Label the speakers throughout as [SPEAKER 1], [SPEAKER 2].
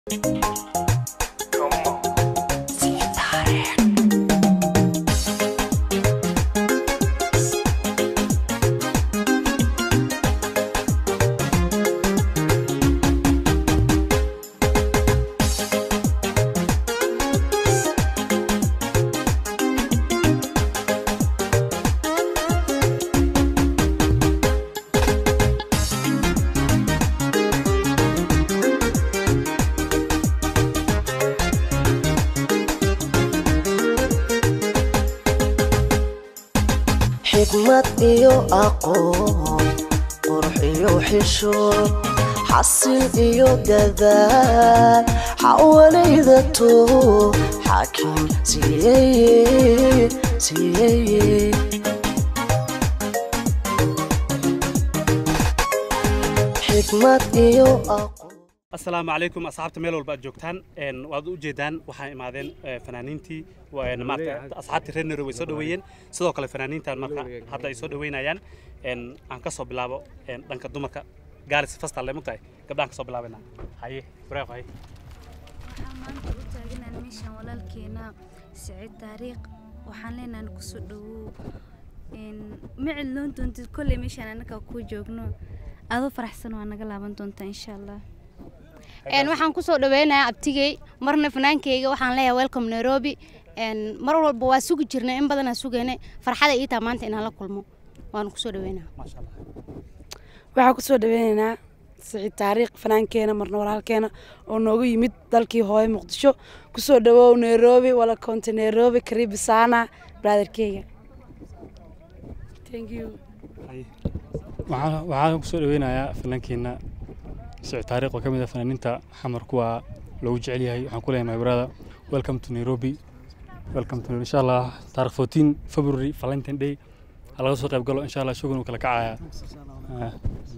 [SPEAKER 1] xikmad iyo aqoon qurux iyo xishood xasil iyo dadaal xawalaydato xaakim siiyeye siiyeye xikmad iyo aqoon
[SPEAKER 2] asalaamu calaykum asxaabta meel walba aad joogtaan een, waad u jeedaan waxaa imaadeen eh, fanaaniintii wa- een, maaragta asxaabtii reer nairobi way soo dhoweeyeen sidoo kale fanaaniintan marka hadda ay soo dhoweynayaan een, aan ka soo bilaabo een, dhanka dumarka gaaris fastal le mugtahay gabdhaan ka soo bilaabana haye wareeq haye
[SPEAKER 3] waxaan maanta u taaganaan meeshaan walaalkeena siciid taariikh waxaan leenahan kusoo dhawow ma cidloon doontid kolley meeshaan annaga ku joogno adoo faraxsan waa naga laaban doontaa insha allah
[SPEAKER 4] Een, waxaan kusoo dhaweynayaa abtigey marna fanaankeyga waxaan leeyahay welcome nairobi Een, mar walba waa sugi jirnay in badanaa sugaynay farxada ii taha maanta inaan la kulmo waanu kusoo dhaweynaa
[SPEAKER 2] maasha allah
[SPEAKER 5] waxaan kusoo dhaweynaynaa siciid taariikh fanaankeenna marna walaalkeena oo noogu yimid dalkii hooye muqdisho kusoo dhawow nairobi wala konte nairobi karibu sana brotherkeyga thank you
[SPEAKER 2] haye
[SPEAKER 6] waxaan waxaan kusoo dhaweynayaa fanaankeena siciid taariikh oo ka mid ah fanaaniinta xamar kuwa loogu jecel yahay waxaan ku leeyahay brother welcome to nairobi welcome to insha allah taarikh 14 february valentine day ha laga soo qayb galo insha allah shugan uu kala kacaya Ah.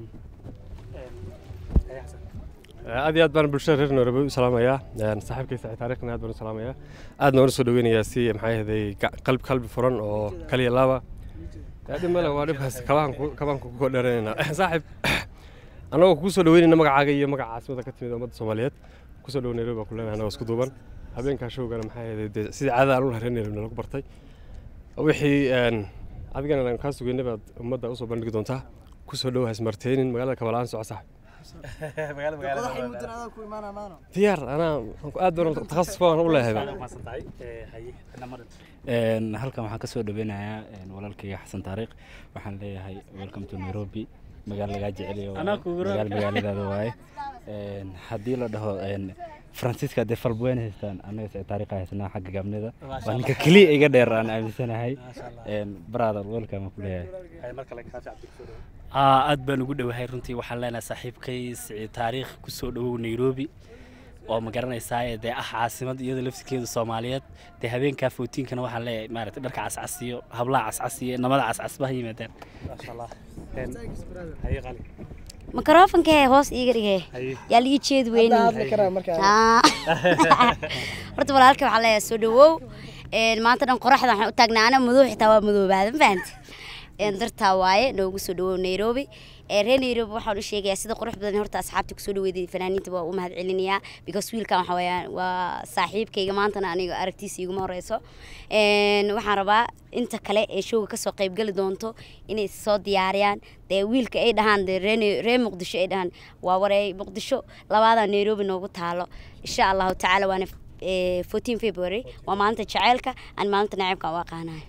[SPEAKER 2] haye xasan
[SPEAKER 7] aad iyo aad baan bulshada reer nairobi u salaamayaa Een, saaxiibkay saaxiib taariikhna aad baan u salaamayaa aadna waan u soo dhaweynayaa si maxaa ahday qalbi qalbi furan oo kaliya laaba yaa dhib male waa dhibkaas kabaan ku- kabaan ku dheeranaynaa saaxiib annagoo kugu soo dhaweynayna magacaaga iyo magaca caasimada ka timid ummadda soomaaliyeed kusoo dhow nairobi baan ku leenahay annagoo isku duuban habeenkaa showgana maxaa ahday dee sidii caadada aan u lahay reer nairobi lagu bartay wixii een, adigana aan kaa sugeynay baad ummadda usoo bandhigi doontaa kusoo dhow hasmarteynin magaalada kabalaan soco saaxiib
[SPEAKER 2] magaalo magaalo
[SPEAKER 7] diyaar anaa waxaan ku aad baan takhasus baan u leeyahay baan.
[SPEAKER 2] maasan tahay Eh, haye ina marin
[SPEAKER 8] Een, halkan waxaan ka soo dhaweynayaa een, walaalkayga xasan taariikh waxaan leeyahay welcome to nairobi magaalo lagaa jeceliyo waaye.
[SPEAKER 2] Anaa kugu raac.
[SPEAKER 8] magaalo magaaladaada waaye Een, haddii la dhaho een, francisca dee falbweyne haystaan annaga sicid taariikha haysnaa xagga gaabnida waa ninka keliya iga dheer aan aaminsanahay
[SPEAKER 2] maasha allah
[SPEAKER 8] Een, brother welcome aan ku leeyahay
[SPEAKER 2] haye mar kale kaafi cabdi kusoo dhowo
[SPEAKER 9] aa aad baan ugu dhowahay runtii waxaan leenahay saaxiibkay siciid taariikh kusoo dhowow nairobi oo ma garanaysaa dee ah caasimad iyada lafsikeedu soomaaliyeed dee habeenkaa footiinkana waxaan leeyahay maaragtay dharka cascasiyo hablaha cascasiyo namada cascasba ha yimaadaan
[SPEAKER 2] maasha allah Een, haye qali
[SPEAKER 4] makrofonkee hoos iiga dhigee
[SPEAKER 2] haye
[SPEAKER 4] yaa la ii jeedi weynin Ah. horta walaalkay waxaa leeyahay soo dhawow Een, maanta dhan qoraxda waxaan u taagnaa ana madow xitaa waa madoobaada ma fahanti Een, dartaa waaye noogu soo dhawow nairobi Ee, reer nairobi waxaan u sheegayaa sida qurux badan horta asxaabta kusoo dhaweyday fanaaniinta waa u mahad celinayaa because wiilkan waxa weeyaan waa saaxiibkayga maantana aniga aragtiisa iguma horeyso Een, waxaan rabaa inta kale ee showga kasoo qaybgali doonto inay soo diyaariyaan dee wiilka ay dhahaan dee reer Nai- reer muqdisho ay dhahaan waa wareey muqdisho labaada nairobi noogu taalo insha allahu tacaala waana eh, 14 february waa maalinta jaceylka aan maalinta naceebka u aqaanayo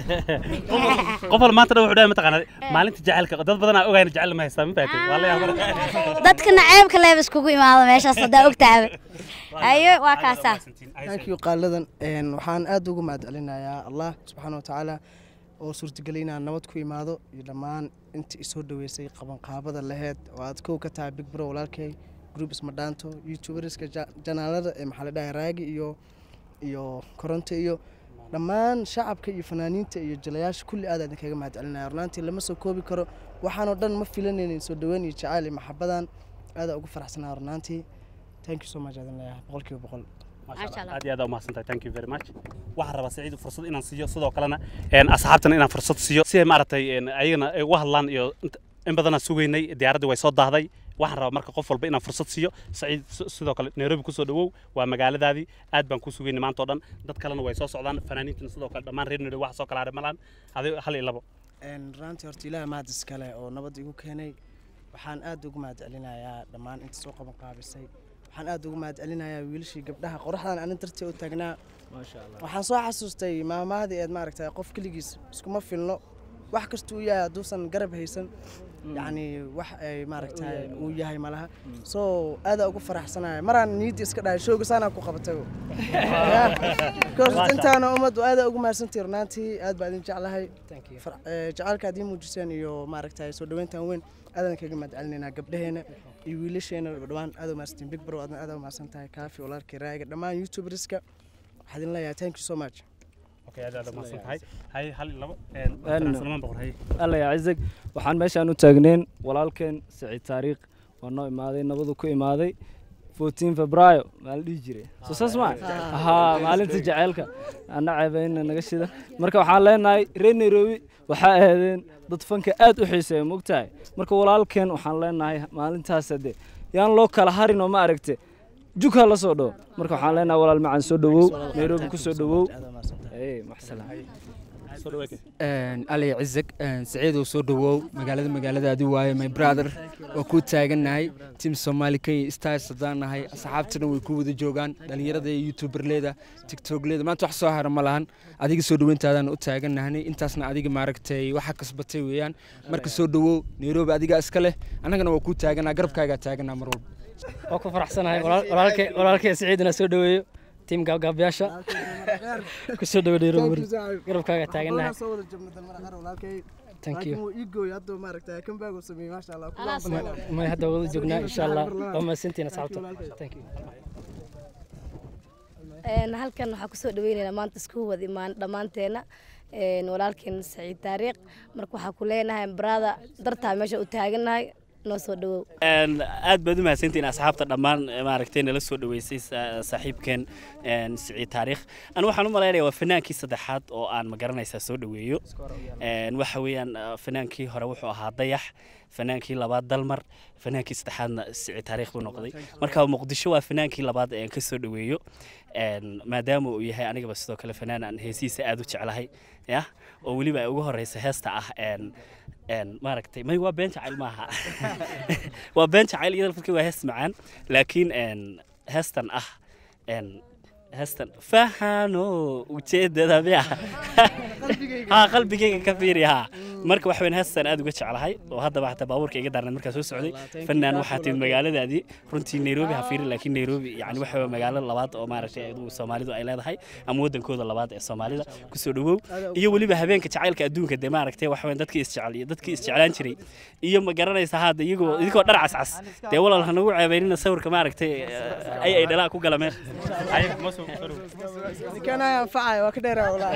[SPEAKER 2] qof wal maanta dhan wuxuu dhahay mataqaanaa maalinta jacaylka dad badanaa ogayna jacayl ma haystaa ma fahatay waa la yaabana
[SPEAKER 4] dadka naceebka leeb iskugu imaado meeshaas haddaa ogtaaba ayo waa kaasaa
[SPEAKER 10] thank you qaaladan Een, waxaan aad ugu mahad celinayaa allah subxaana wa tacaala oo suurtagelay inaan nabad ku imaado iyo dhammaan inta isoo dhaweysay qabanqaabada laheyd oo aad kow ka tahay big bro walaalkay group ismadhaanto youtuberska ja- janaalada ee maxaa la dhahay raagi iyo iyo koronto iyo dhammaan shacabka iyo fanaaniinta iyo jalayaasha kulli aad aad kaga mahad celinaya runaantii lama soo koobi karo waxaanoo dhan ma filanaynin soo dhaweyn iyo jacayl iyo maxabadan aadaa ugu faraxsanaa runaantii thank you so much aadin leeyahay boqolkiiba boqol
[SPEAKER 2] Masha
[SPEAKER 4] Masha
[SPEAKER 2] Allah.
[SPEAKER 4] Allah.
[SPEAKER 2] aad iyo aad umahadsantahay thank you very much waxaan rabaa saciid fursad inaan siiyo sidoo kalena een, asxaabtana inaan fursad siiyo si ay maaragtay een, ayagana ay uga hadlaan iyo inta- in badanaan sugaynay diyaaradda way soo daahday waxaan rabaa marka qof walba inaan fursad siiyo saciid si- sidoo kale nairobi kusoo dhawow waa magaaladaadii aad baan ku sugayna maanta oo dhan dad kalena way soo socdaan fanaaniintina sidoo kale dhammaan reer nairobi wax soo kala haray malaan adigo hal iyo labo
[SPEAKER 10] Een, runtii horta ilaah mahad iskale oo nabad igu keenay waxaan aad ugu mahad celinayaa dhammaan inta soo qaban qaabisay waxaan aad ugu mahad celinayaa wiilashii gabdhaha qoraxdan anin dartii u taagnaa waxaan soo xasuustay maamaadii eed maaragtay qof keligiis iskuma filno wax kasta uu yahay hadduusan garab haysan yacni wax ay maaragtay uu yahay malaha soo aadaa ugu faraxsanaya maraan niyaddii iska dhahay showga saanaa ku qabatay because intaana ummad aadaa ugu mahadsantihi runaantii aad baa idin jeclahay Far- ee, jacaylka aad ii muujiseen iyo maaragtay soo dhaweyntan weyn aadaan kaga mahad celinaynaa gabdhaheena iyo wiilasheena dhawaan aad u mahadsantiin big bro aadna aad u mahadsan tahay kaafi walaalkii raaga dhammaan youtuberska waxaa idin leeyahay thank you so much
[SPEAKER 2] okay aad aad umahadsan tahay hay hal iyo labo
[SPEAKER 11] Een,
[SPEAKER 2] salmaan boqor hay
[SPEAKER 11] alla yaa cizig waxaan meeshaan u taagneen walaalkeen saciid taariikh waa noo imaaday nabadu ku imaaday 14 febraayo maa la dhihi jiray soo saas maa haa maalinta jaceylka ana ceebayna naga shida marka waxaan leenahay reer nairobi waxaa ahaadeen dad fanka aad u xiiseeya mogtahay marka walaalkeen waxaan leenahay maalintaas de yaan loo kala harin oo ma aragte jugha la soo dhowo marka waxaan leenahay walaal macaan soo dhowow nairobi ku soo dhowow ee maxsalaam
[SPEAKER 2] soo dhaweeke
[SPEAKER 12] ali cizag saciidow soo dhawow magaalada magaaladaadi waaye my brother waa kuu taagannahay tim somali kenya stars haddaan nahay asxaabtana way ku wada joogaan dhalinyarada iyo youtuberleeda tiktokleeda maanta wax soo hara ma lahan adiga soo dhaweyntaadaan u taagannahnay intaasna adiga maaragtay waxa kasbatay weeyaan marka soo dhawow nairobi adigaa iska leh annagana waa kuu taaganaa garabkaagaa taaganaa mar walba
[SPEAKER 13] waa ku faraxsanahay walaal- walaalkay walaalkay siciidina soo dhaweeyo tiim gaabgaabyaasha ku soo dhawo nairobi garabkaaga taagannahay Thank you. may hadda wada joognaa insha allah waa mahadsantihiin asxaabta thank you
[SPEAKER 14] Een, halkan waxaa kusoo dhaweynaynaa maanta isku wada imaan dhammaanteena Een, walaalkeen saciid taariikh marka waxaa ku leenahay brada dartaa meesha u taagannahay noo soo dhawow
[SPEAKER 9] Een, aad baad u mahadsantihiin asxaabta dhammaan eh, maaragtay nala soo dhaweysay sa- saaxiibkeen een, siciid taariikh anu waxaan u malaynayaa waa fanaankii saddexaad oo aan magaranaysaa soo dhaweeyo Een, waxa weeyaan eh, fanaankii hore wuxuu ahaa dayax fanaankii labaad dalmar fanaankii saddexaadna siciid taariikh buu noqday marka muqdisho waa fanaankii labaad ee aan ka soo dhaweeyo Een, maadaama uu yahay anigaba sidoo kale fanaan aan heesihiisa aad u jeclahay ya oo weliba ay ugu horeysa heesta ah een een maaragtay may waa been jacayl maaha waa been jacayl iyada lafadkeeda waa hees macaan laakiin een heestan ah een heestan fahano ujeedada miya ha qalbigayga ka fiiri ha marka waxa weyn heestan aad uga jeclahay oo haddaba xataa baabuurka iga daarnay markaa soo socday fanaan waxaa timid magaaladaadii runtii nairobi ha fiirin laakiin nairobi yani waxa weeye magaalo labaad oo maaragtay adigu soomaalidu ay leedahay ama wadankooda labaad ee soomaalida kusoo dhawow iyo weliba habeenka jacaylka adduunka dee maaragtay waxa weyn dadkii isjecel iyo dadkii isjeclaan jiray iyo ma garanaysa hadda iyagoo idigoo dhar cascas dee walaal hanagu ceebaynina sawirka maaragtay eh, ay ay dhalaa ku gala meel
[SPEAKER 10] Ninkaan anfacaya waa ka dheeraa walaa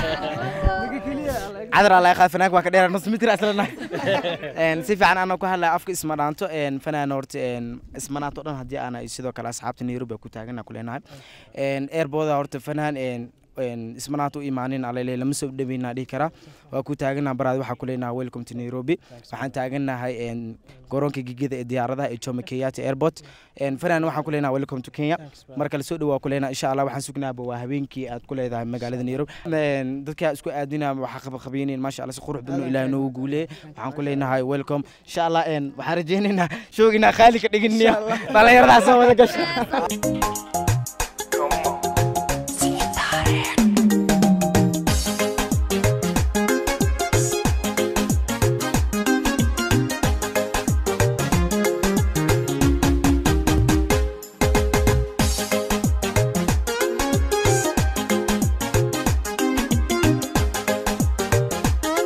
[SPEAKER 15] cadar alla qaad fanaanka waa ka dheera nus mitir aslana een si fiican ana ku hadlaya afka isma dhaanto een fanaan horta een isma dhaanto dhan haddii aana sidoo kale asxaabta Nairobi ku taagana ku leenahay een airport horta fanaan een een isma dhaanto u imaanin alele lama soo dhaweynaa dhihi karaa waa ku taagana baraad waxa ku leenahay welcome to Nairobi waxaan taaganahay een garoonka gigida ee diyaaradaha ee Jomo Kenyatta airport een fanaan waxaan ku leenahay welcome to Kenya marka la soo dhawaa ku leenahay insha Allah waxaan sugnaaba waa habeenkii aad ku leedahay magaalada Nairobi een dadka isku aadina waxa qab qabiineen maasha Allah si qurux badan ilaahay noogu guuleeyay waxaan ku leenahay welcome insha Allah een waxaan rajaynaynaa shoogina khaali ka dhigin dhalinyarada soo wada gasho